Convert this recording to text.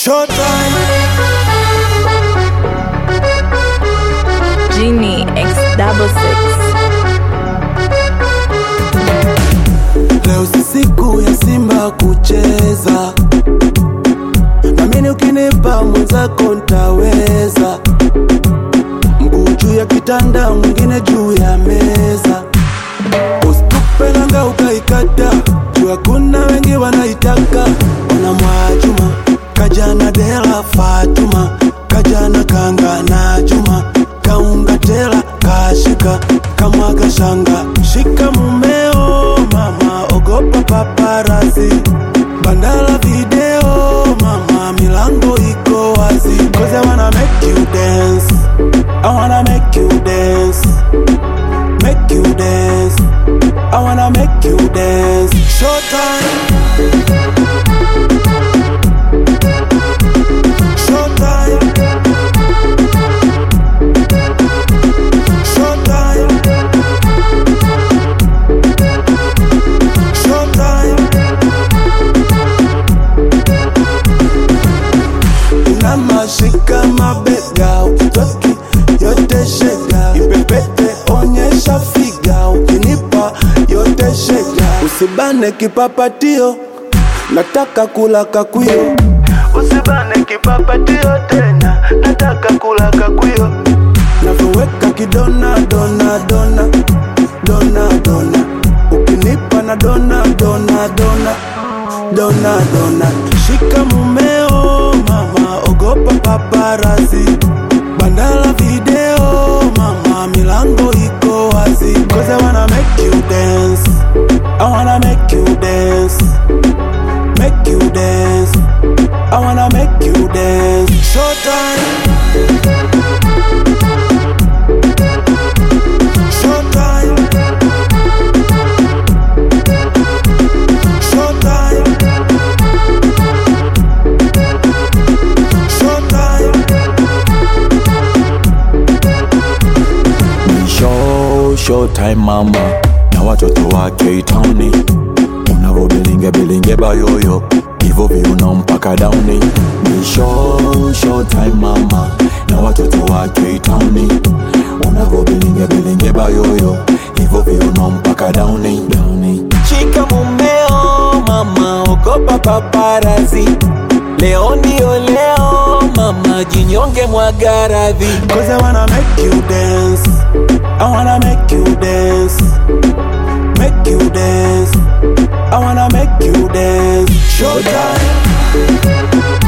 Showtime. Genie X double six. Leo si siku ya Simba kucheza, namini ukinipa mwenzako ntaweza. Mguu juu ya kitanda, mwingine juu ya meza. Usitupe nanga ukaikata, juu hakuna wengi wanaitaka. Ona Mwajuma kajana Dela Fatuma kajana kanga na Juma kaunga tela kashika kamwaga shanga shika mumeo mama ogopa paparazi bandala video mama milango iko wazi cause I wanna make you dance I wanna make you dance make you dance I wanna make you dance Showtime Showtime Showtime Showtime Inamashika mabega ukitoki yote shega ipepete onyesha figa ukinipa yote shega usibane kipapatio nataka kula kakwio usibane kipapatio tena nataka kula kakwio navyoweka kidona dona dona dona dona ukinipa na dona dona dona dona dona shika mumeo mama ogopa paparazi bandala video mama milango iko wazi cause I wanna make you dance I wanna make you dance make you dance I wanna make you dance Showtime Showtime Showtime Showtime Ni show showtime mama na watoto wake itauni unavobilinge bilinge bayoyo hivyo viuno mpaka dauni ni show showtime mama na watoto wake itauni unavobilinge bilinge bayoyo hivyo viuno mpaka dauni dauni Shika mumeo mama, ogopa paparazi. Leo ndio leo mama, jinyonge mwaga radhi. Cause I wanna make you dance I wanna make you dance Make you dance I wanna make you dance Showtime